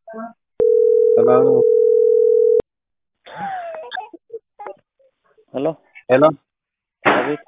ሰላም ሄሎ ሄሎ አቤት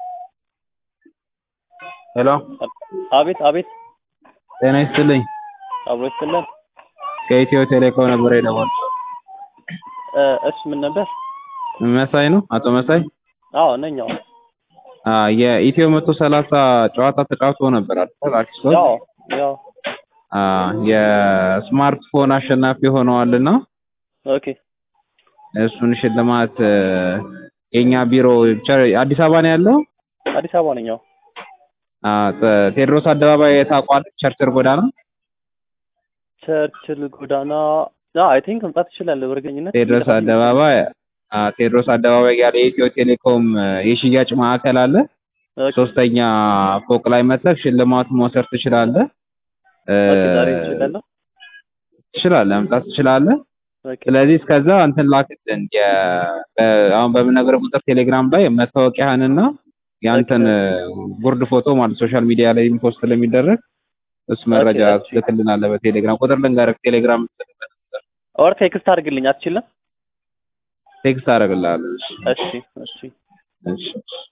ሄሎ አቤት አቤት ጤና ይስጥልኝ አብሮ ይስጥልን ከኢትዮ ቴሌኮም ነበር የደወልኩት እ እሺ ምን ነበር መሳይ ነው አቶ መሳይ አዎ ነኝ አዎ አ የኢትዮ መቶ ሰላሳ ጨዋታ ተጫውቶ ነበር አይደል አዲስ ሰው ያው ያው አ የስማርትፎን አሸናፊ ሆነዋልና ኦኬ እሱን ሽልማት እ የኛ ቢሮ ቸ- አዲስ አበባ ነው ያለው አዲስ አበባ ነኝ አዎ አ ተ- ቴዎድሮስ አደባባይ ታውቋል ቸርችል ጎዳና ቸርችል ጎዳና አይ ቲንክ መምጣት ትችላለህ በእርግጠኝነት ቴዎድሮስ አደባባይ አ ቴዎድሮስ አደባባይ ያለ የኢትዮ ቴሌኮም እ የሽያጭ ማዕከል አለ ኦኬ ሶስተኛ ፎቅ ላይ መጥተህ ሽልማት መውሰድ ትችላለህ እ ኦኬ ዛሬ ትችላለህ ትችላለህ መምጣት ትችላለህ ኦኬ ስለዚህ እስከዛ እንትን ላክልን የ በ- አሁን በምነግርህ ቁጥር ቴሌግራም ላይ መታወቂያህንና ያንተን እ ጉርድ ፎቶ ማለት ሶሻል ሚዲያ ላይ ፖስት ስለሚደረግ እሱ መረጃ እሺ። ትልክልናለህ በቴሌግራም ቁጥር ልንገርህ ቴሌግራም ኦር ቴክስት አድርግልኝ አትችልም ቴክስት አደርግልሃለሁ እሺ እሺ እሺ እሺ